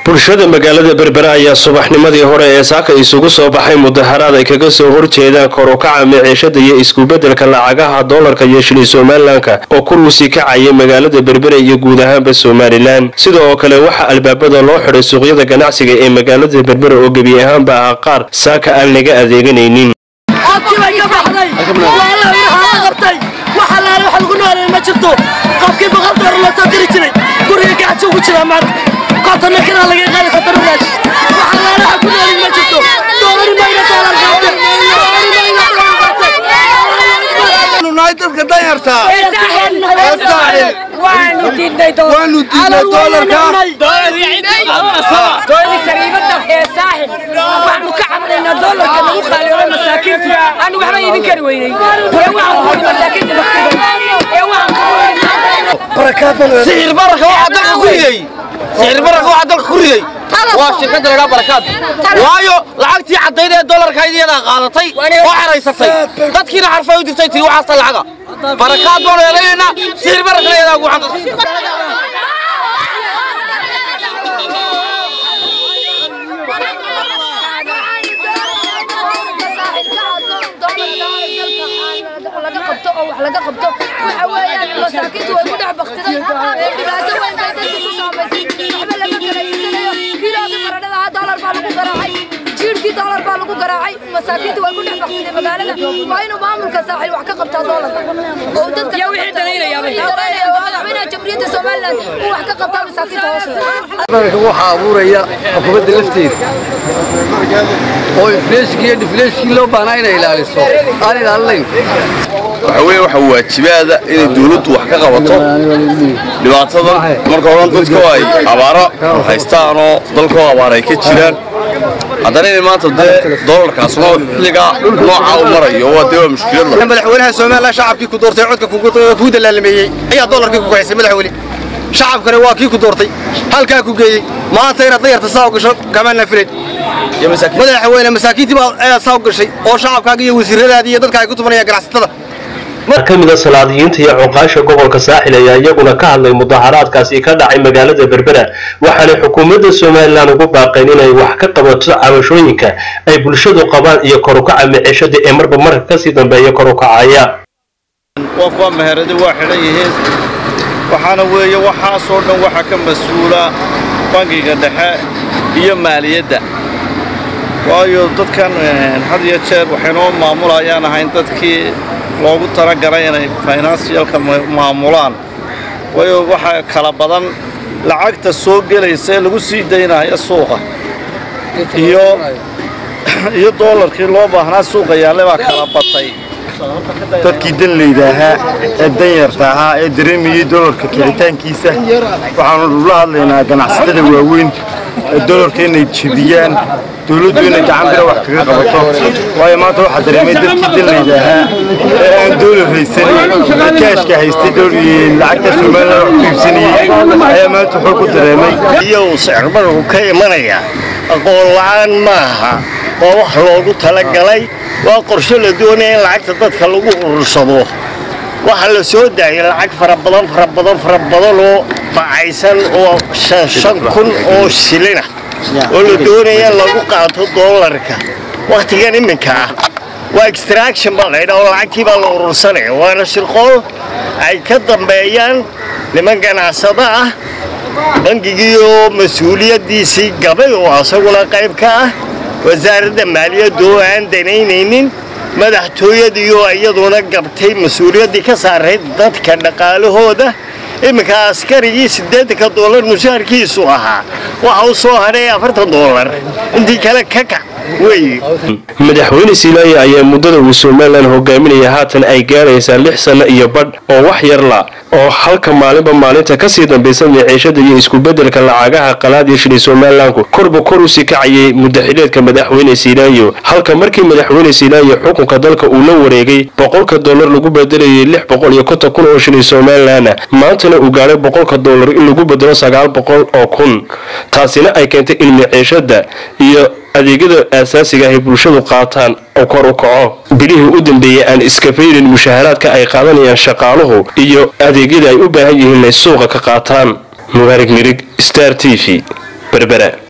bulshada magaalada berbera ayaa subaxnimadii hore ee saaka isugu soo baxay mudaharaad ay kaga soo horjeedaan korukaca maciishada iyo iskubedelka lacagaha doolarka iyo shilin somalilanka oo kuruusii kacaya magaalada berbera iyo guud ahaanba somalilan sida oo kale waxaa albaabada loo xidhay suuqyada ganacsiga ee magaalada berbera oo gebi ahaanba ah qaar saaka aan laga adeeganaynin qofkii boqol doolar loo soo diri jiray guriga gacajo ugu jiraa maanta kontonna kiraa laga qaadi konton raash waxa laala waxa ku noolin ma jirto doolari mayna doolar qaatay nahay dadka danyartaa waanu diidnay waanu diidnay doolarka sariibada ee saaxib waxaanu ka cabnaynaa doolarka lagu qaaliyoobay masaakiinta aanu waxba iibin kari weynay ee waxaan ku wadi masaakiinta naftiga ee waxaan ku wadi sicir bararka waxaa dalka ku riday sicir bararka waxaa dalka ku riday waa shirkadda laydhaa barakaad waayo lacagtii caddayd ee doolarka iyadaa qaadatay oo xeraysatay dadkiina xarfay u dirtay tii waxaasta lacaga barakaad baanu elaynaynaa sicir bararkana iyadaa ugu xanta laga qabto oo wax laga qabto waxa weeyaan masaakiintu way ku dhex baktiday dhibaato weyn bay dadka ku saamaysay waxba lama kala iibsanayo kiiloogii baradhada ah doolar baa lagu garaacay jiirkii doolar baa lagu garaacay masaakiintu way ku dhex baktiday magaalada waa inuu maamulka saaxil wax ka qabtaa doolarka oo dadka yaa wixii danaynayaabay madaxweynaha jamhuuriyadda somaliland uu wax ka qabtaa masaakiinta hoosteeda bararka waxaa abuuraya xukuumadda lafteeda oo infleeshkii iyo difleeshkii loo baahnaa inay ilaaliso aan ilaalinayn waxa weeye waxa waajibaada inay dawladdu wax ka qabato dhibaatadan marka horan dadku ay abaaro haystaanoo dalkoo abaar ay ka jiraan haddana inay maanta dee doolarkaasuna xilligaa noocaa u marayo waa dee waa mushkilad madaxweynaha somalilan shacabkii ku doortay codka kuu dalaalameeyey ayaa doolarkii ku kaxaysay madaxweyne shacabkana waa kii ku doortay halkaa ku geeyey maanta inaad dayarta saa u gasho kama nafilen madaxweyne masaakiintii baa ayaa saa u gashay oo shacabkaaga iyo wasiiradaadii iyo dadka ay ku tumanayaan ganacsatada mar ka mid a salaadiyiinta iyo cuqaasha gobolka saaxil ayaa iyaguna ka hadlay mudaharaadkaasi ka dhacay magaalada berbera waxaanay xukuumadda somalilan ugu baaqeen inay wax ka qabato cabashooyinka ay bulshadu qabaan iyo korukaca micishada ee marba marka kasii dambeeya korukacaya waa kuwa meheradi waa xidhan yihiin waxaana weeye waxaasoo dhan waxaa ka mas-uula bangiga dhexe iyo maaliyadda waayo dadkan had iyo jeer waxaynoo maamulayaan ahayn dadkii loogu talagalay inay finansiyalka maamulaan waayo waxaa kala badan lacagta soo gelaysa ee lagu sii daynaya suuqa iyo iyo doolarkii loo baahnaa suuqa yaalle baa kala batay dadkii danleyda ahaa ee danyarta ahaa ee dareemayey doolarka kicitaankiisa waxaanu la hadlaynaa ganacsatada waaweyn ee doolarka inay jebiyaan dowladdu inay gacan bira wax kaga qabato waayo maanta waxaa dareemay dadkii danleyda ahaa ee aan doolar haysanin ee kaashka haystay lacagta somalilan wax ku iibsanayey ayaa maanta xoog ku dareemay iyo sicirbarku ka imanaya aqoon la'aan maaha waa wax loogu talagalay waa qorshe la doonaya in lacagta dadka lagu urursado waxaa la soo daayay lacag fara badan fara badan fara badan oo bacaysan oo shan shan kun oo shilina oo la doonaya in lagu qaato doolarka wakhtigan iminka ah waa extraction baa laydhaa oo lacagtii baa la urursanaya waana shirqool ay ka dambeeyaan niman ganacsado ah bangigii oo mas-uuliyaddiisii gabay oo asaguna qayb ka ah wasaaradda maaliyadda oo aan danaynaynin madaxtooyadiioo iyaduna gabtay mas-uuliyaddii ka saarayd dadka dhaqaalahooda iminka askarigii siddeetanka doolar mushaharkiisu ahaa waxa u soo hadhay afartan doolar intii kale ka kac weeye madaxweyne siilaaye ayaa muddada uu somalilan hogaaminaya haatan ay gaaraysaa lix sanno iyo badh oo wax yar la oo halka maalinba maalinta kasii dambaysa miciishada iyo iskubedelka lacagaha qalaad iyo shilin somalilanku korba kor usii kacayay muddaxileedka madaxweyne siilaayo halka markii madaxweyne siilaayo xukunka dalka uu la wareegay boqolka doolar lagu bedelayay lix boqol iyo konton kun oo shilin somalilanna maantana uu gaadhay boqolka doolar in lagu bedelo sagaal boqol oo kun taasina ay keentay in miciishada iyo adeegyada aasaasiga ah ay bulshadu qaataan oo kor u kaco bilihii u dambeeyey aan iska fayrin mushaharaadka ay qaadanayaan shaqaaluhu iyo adeegyada ay u baahan yihiin inay suuqa ka qaataan mubaarig mirig star t v berbera